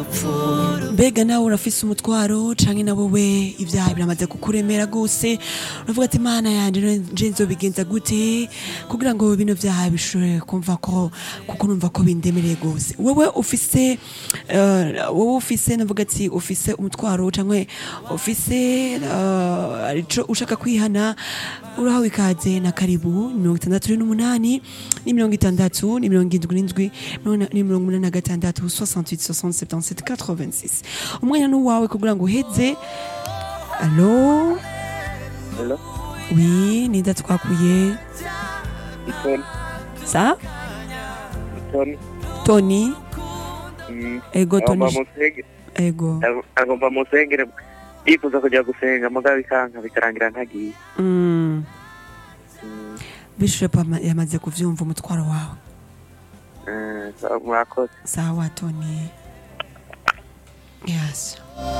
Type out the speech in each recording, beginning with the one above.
mbega nawe urafise umutwaro canke na wowe ivyaha biramaze kukuremera gose uravuga ati mana yanje nje nzobigenza gute kugira ngo bino vyaha bishobore kumva ko kuko numva ko bindemereye gose wewe ufise eh, wowe ufise navuga ati ufise umutwaro canke ufise eh, ico ushaka kwihana urahawe ikaze na karibu mirongo itandatu n'umunani ni mirongo itandatu ni mirongo indwi n'indwi ni mirongo umunani na gatandatu 68 67 77 86 umwanya n'uwawe kugira ngo uheze alo Hello, wi ninda twakuye Itoni, sa Itoni. toni Mm. ego toni Agomba musenge, ego ag- agomba musengere yifuza kujya gusenga mugabo bikanka bikarangira ntagiye. Mm. Mm. bishop ama- yamaze kuvyumva umutwaro wawe Eh, sawa, murakoze. sawa toni yes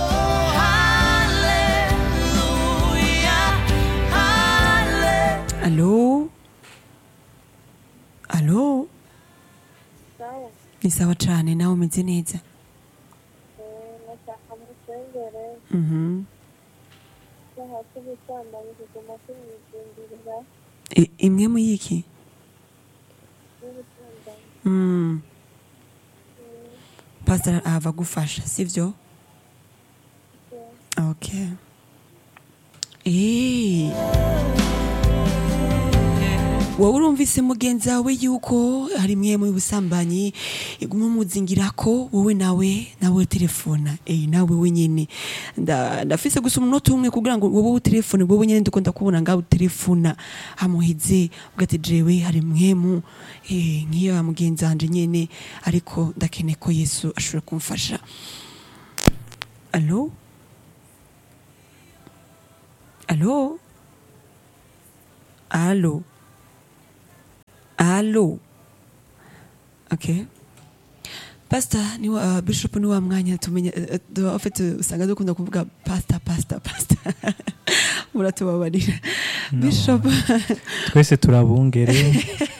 alo alo sawa ni sawa cane nawe umeze neza nashaka musengere Mhm. icyaha cy'ubusambanyi kiguma kimwizingirira I- imwe mu yiki n'ubusambanyi Mm. pastor ava gufasha sivyo okay Eh. wowe urumvise mugenzi wawe yuko hari imwe mu busambanyi iguma umuzingirako wowe nawe nawe telefona eh nawe wenyene Nda- ndafise gusa umunota umwe kugira ngo wowe utelefone wowe nyene ndiko ndakubona ngaho utelefona hamuhize ugati jewe hari mwemu eh nkiyo ya mugenzi wanje nyene ariko ndakeneye ko Yesu ashobora kumfasha Allo Allo Allo Allo Okay Pastor ni wa, uh, Bishop ni wa mwanya tumenya uh, uh, en fait uh, usanga dukunda kuvuga pastor pastor pastor muratubabarira Bishop twese turabungere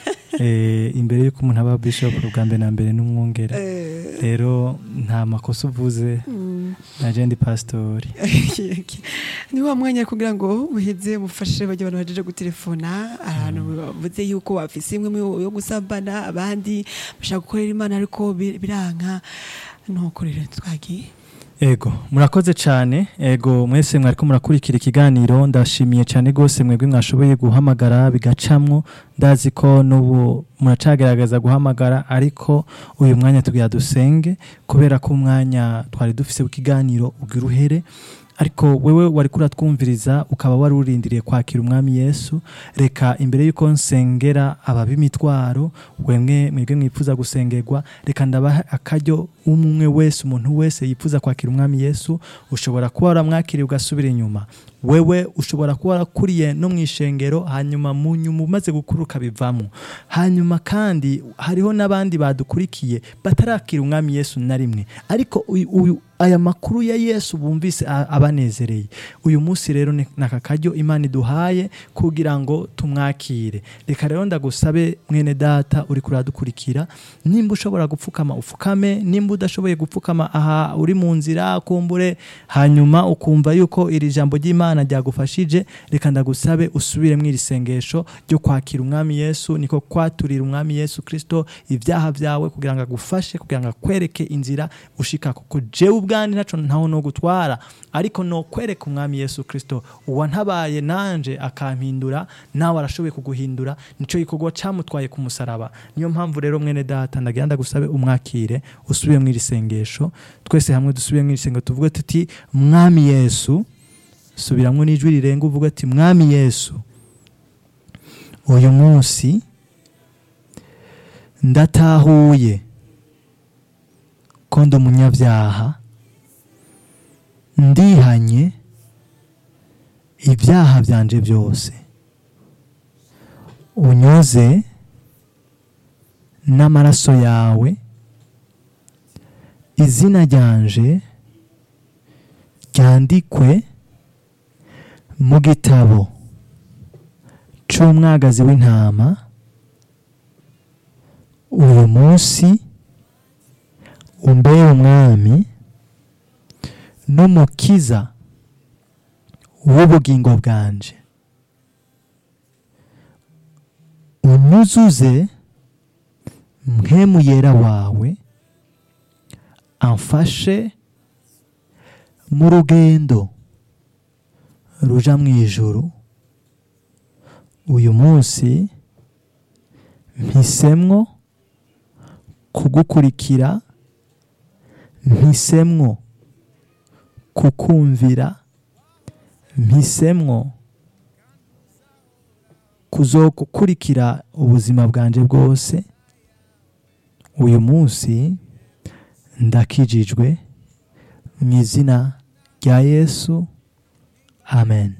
eh, imbere y'uko umuntu aba bishop ubwa mbere na mbere n'umwungere eh, rero nta makosa uvuze mm, naje ndi pasitori okay, okay. ni wa mwanya kugira ngo uheze mufashe bajya abantu bajeje gutelefona ahantu bavuze yuko bafise imwe mu- yo gusambana abandi bashaka gukorera imana ariko bi- biranka nuko rero twagiye ego murakoze cyane ego mwese mwariko murakurikira ikiganiro ndashimiye cyane rwose mwebwe mwashoboye guhamagara bigacamwo ndazi ko n'ubu muracagerageza guhamagara ariko uyu mwanya tugira dusenge kubera ko umwanya twari dufise w'ikiganiro ugira uhere ariko wewe wari kuratwumviriza ukaba wari urindiriye kwakira umwami yesu reka imbere y'uko nsengera ababimitwaro wemwe mwebwe mwifuza gusengerwa reka ndabaha akaryo umwe wese umuntu wese yifuza kwakira umwami yesu ushobora kuba waramwakiriye ugasubira inyuma wewe ushobora kuba warakuriye no mu ishengero hanyuma mu nyuma umaze gukura ukabivamo hanyuma kandi hariho n'abandi badukurikiye batarakira umwami yesu na rimwe ariko uyu- uyu aya makuru ya yesu bumvise a- abanezereye uyu munsi rero ni ni aka karyo imana iduhaye kugira ngo tumwakire reka rero ndagusabe mwene data uri kuradukurikira nimba ushobora gupfukama upfukame nimba udashoboye gupfukama aha uri mu nzira kumbure hanyuma ukumva yuko iri jambo ry'imana ryagufashije reka ndagusabe usubire mu iri sengesho ryo kwakira umwami yesu niko kwaturira umwami yesu kirisito ibyaha byawe kugira ngo agufashe kugira ngo akwereke inzira ushika kuko jewe ubwanjye ntaco ntaho no gutwara ariko no kwereka umwami yesu kirisito uwantabaye nanje akampindura nawe arashoboye kuguhindura nico gikorwa camutwaye ku musaraba niyo mpamvu rero mwene data ndagira ndagusabe umwakire usubire mu iri sengesho twese hamwe dusubire mu iri sengesho tuvuge tuti mwami yesu subiramwo n'ijwi rirenga uvuga ati mwami yesu uyu munsi ndatahuye ko ndi umunyabyaha ndihanye ibyaha byanje byose unyoze n'amaraso yawe izina ryanje ryandikwe mu gitabo c'umwagazi w'intama uyu munsi umbere umwami n'umukiza w'ubugingo bwanje unyuzuze mpemu yera wawe amfashe mu rugendo ruja mu ijuru uyu munsi mpisemwo kugukurikira mpisemwo kukumvira mpisemwo kuzogukurikira ubuzima bwanje bwose uyu munsi ndakijijwe mu izina rya yesu amen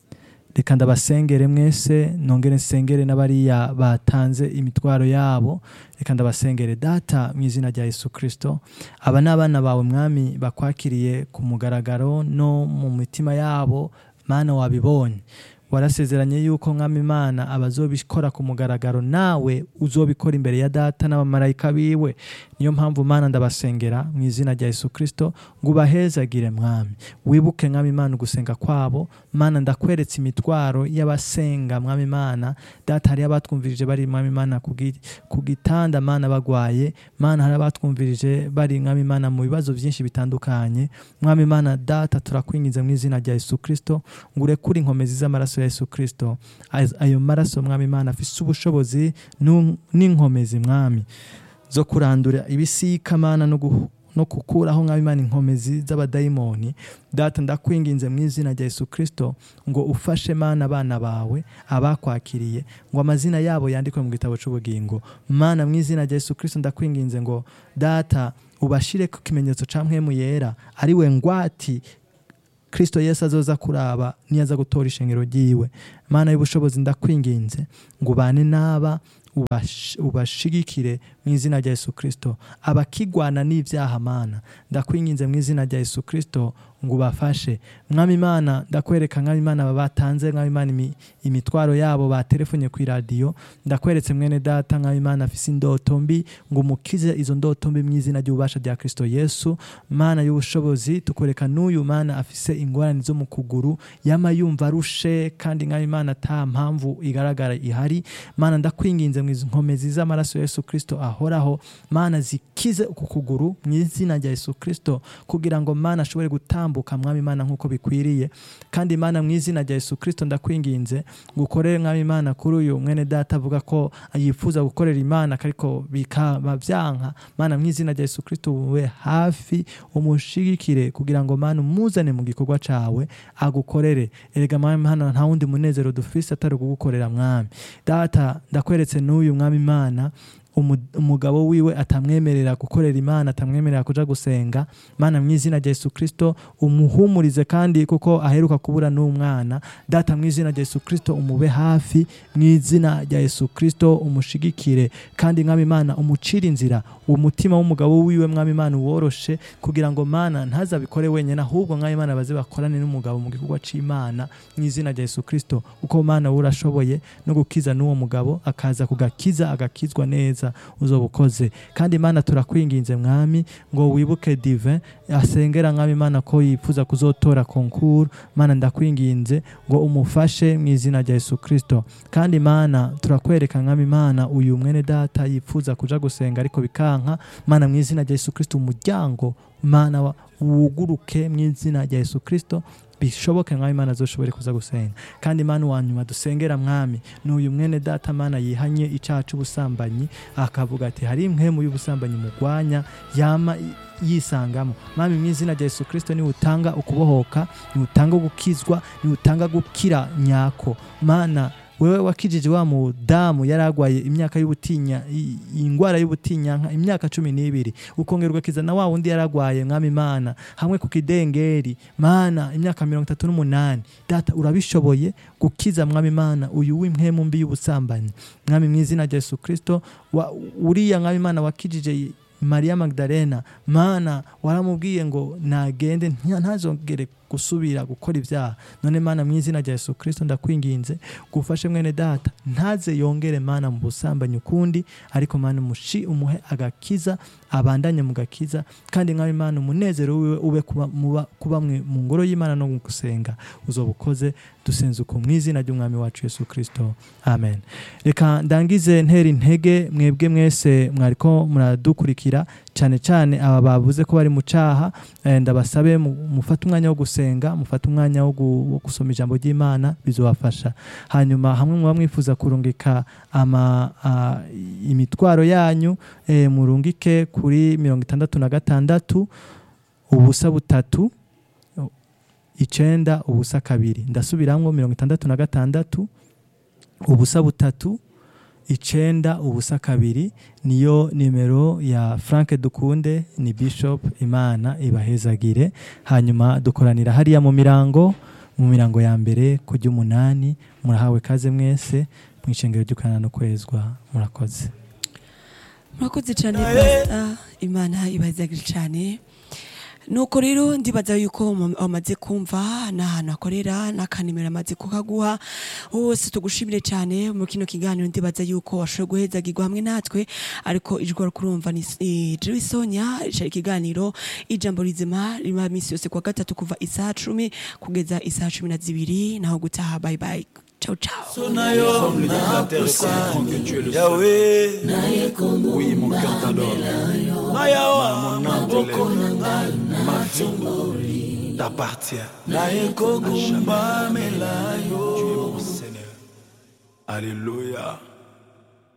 reka ndabasengere mwese nongere nsengere n'abariya batanze imitwaro yabo reka ndabasengere data mu izina rya yesu kirisito aba ni abana bawe mwami bakwakiriye ku mugaragaro no mu mitima yabo mana wabibonye warasezeranye yuko mwami imana abazobikora ku mugaragaro nawe uzobikora imbere ya data n'abamarayika biwe niyo mpamvu mana ndabasengera mu izina rya yesu kirisito ngo ubahezagire mwami wibuke mwami imana ugusenga kwabo mana ndakweretse imitwaro y'abasenga mwami imana data hari abatwumvirije bari mwami imana ku gi- ku gitanda mana bagwaye mana hari abatwumvirije bari mwami imana mu bibazo byinshi bitandukanye mwami imana data turakwinginze mu izina rya yesu kirisito ngo urekure inkomezi z'amaraso ya yesu kirisito Az- ayo maraso mwami imana afise ubushobozi nu- n'inkomezi mwami zo kurandura ibisika mana no guhu- no gukuraho mwami imana inkomezi z'abadayimoni data ndakwinginze mu izina rya yesu kirisito ngo ufashe mana abana bawe abakwakiriye ngo amazina yabo yandikwe mu gitabo cy'ubugingo mana mu izina rya yesu kirisito ndakwinginze ngo data ubashire ku kimenyetso ca mpwemu yera ari we ngwati kristo yesu azoza kuraba niyaza gutora ishengero ryiwe mana y'ubushobozi ndakwinginze ngo ubane n'aba ubash- ubashigikire mu izina rya yesu kirisito abakigwana n'ibyaha mana ndakwinginze mu izina rya yesu kirisito ngo ubafashe mwami imana ndakwereka mwami imana aba batanze mwami imana imi- imitwaro yabo batelefonye ku iradiyo ndakweretse mwene data mwami imana afise indoto mbi ngo umukize izo ndoto mbi mu izina ry'ububasha rya kristo yesu mana y'ubushobozi tukwereka n'uyu mana afise ingorane zo mu kuguru yama yumva arushe kandi mwami imana ata mpamvu igaragara ihari mana ndakwinginze mu izo nkomezi z'amaraso ya yesu kristo ahoraho mana zikize uku kuguru mu izina rya yesu kristo kugira ngo mana ashobore gutambuka mwami imana nk'uko bikwiriye kandi mana mu izina rya yesu kristo ndakwinginze ngo ukorere mwami imana kuri uyu mwene data avuga ko yifuza gukorera imana ariko bikaba byanka mana mu izina rya yesu kristo ube hafi umushigikire kugira ngo mana umuzane mu gikorwa cawe agukorere erega mwami mana nta wundi munezero dufise atari kugukorera mwami data ndakweretse n'uyu mwami imana umu- umugabo wiwe atamwemerera gukorera imana atamwemerera kuja gusenga mana mu izina rya yesu kristo umuhumurize kandi kuko aheruka kubura n'umwana data mu izina rya yesu kristo umube hafi mu izina rya yesu kristo umushigikire kandi mwami imana umucire inzira umutima w'umugabo wiwe mwami imana uworoshe kugira ngo mana ntazabikore wenyine ahubwo mwami imana baze bakorane n'umugabo mu gikorwa c'imana mu izina rya yesu kristo uko mana we urashoboye no gukiza n'uwo mugabo akaza kugakiza agakizwa neza uzoba ukoze kandi imana turakwinginze mwami ngo wibuke divin asengera mwami imana ko yifuza kuzotora konkuru mana ndakwinginze ngo umufashe mu izina rya yesu kristo kandi mana turakwereka mwami imana uyu mwene data yifuza kuja gusenga ariko bikanka mana mu izina rya yesu kristo umuryango mana wa- wuguruke mu izina rya yesu kristo bishoboke mwami imana azoshobore kuza gusenga kandi imana wa nyuma dusengera mwami ni uyu mwene data mana yihanye icyaha cy'ubusambanyi akavuga ati hari impwemu y'ubusambanyi mugwanya yama i- yisangamo mwami mu izina rya yesu kristo niwe utanga ukubohoka niwe utanga gukizwa niwe utanga gukira nyako mana wewe wakijije wa mudamu yari agwaye imyaka y'ubutinya i- indwara y'ubutinyanka imyaka cumi n'ibiri ukongera ugakiza na wa wundi yari agwaye mwami mana hamwe ku kidengeri mana imyaka mirongo itatu n'umunani data urabishoboye gukiza mwami mana uyu w'impwemu mbi y'ubusambanyi mwami mu izina rya yesu kristo wa- uriya mwami mana wakijije mariya magdalena mana waramubwiye ngo nagende nta- ntazongere gusubira gukora ibyaha none mana mu izina rya yesu kirisito ndakwinginze gufashe mwene data ntaze yongere mana mu busambanyi ukundi ariko mana umushi umuhe agakiza abandanye mu gakiza kandi nkaho imana umunezero wiwe ube kuba, muba, kuba mwe- mu ngoro y'imana no mu gusenga uzoba ukoze dusenze uko mu izina ry'umwami wacu yesu kirisito amen reka ndangize ntera intege mwebwe mwese mwariko muradukurikira cyane cyane aba bavuze ko bari mu cyaha eh, ndabasabe mu- mufate umwanya wo gusenga mufate umwanya wo gu- wo gusoma ijambo ry'imana bizobafasha hanyuma hamwe muba mwifuza kurungika ama a, imitwaro yanyu eh, murungike kuri mirongo itandatu na gatandatu ubusa butatu icenda ubusa kabiri ndasubiramwo mirongo itandatu na gatandatu ubusa butatu icenda ubusa kabiri niyo nimero ya frank dukunde ni bishop imana ibahezagire hanyuma dukoranira hariya mu mirango mu mirango ya mbere ku ry'umunani murahawe kaze mwese mu ishengero ry'ukanana no kwezwa murakoze murakoze cyane pasita imana ibazagire cyane nuko rero ndibaza yuko mu- wamaze kumva n'ahantu akorera n'akanimero amaze kukaguha wose tugushimire cyane mu kino kiganiro ndibaza yuko washoboye guhezagirwa hamwe natwe ariko ijwi wari kurumva ni ni Joy Sonia cari ikiganiro ijambo rizima rima misi yose kuwa gatatu kuva isaha cumi kugeza isaha cumi na zibiri naho gutaha bye bye ciao ciao Comme le déclarateur comprend que tu es le seul. Oui, mon cœur t'adore. Mon âme te lève. Ma vie t'appartient. À jamais. Tu es mon Seigneur. Alléluia.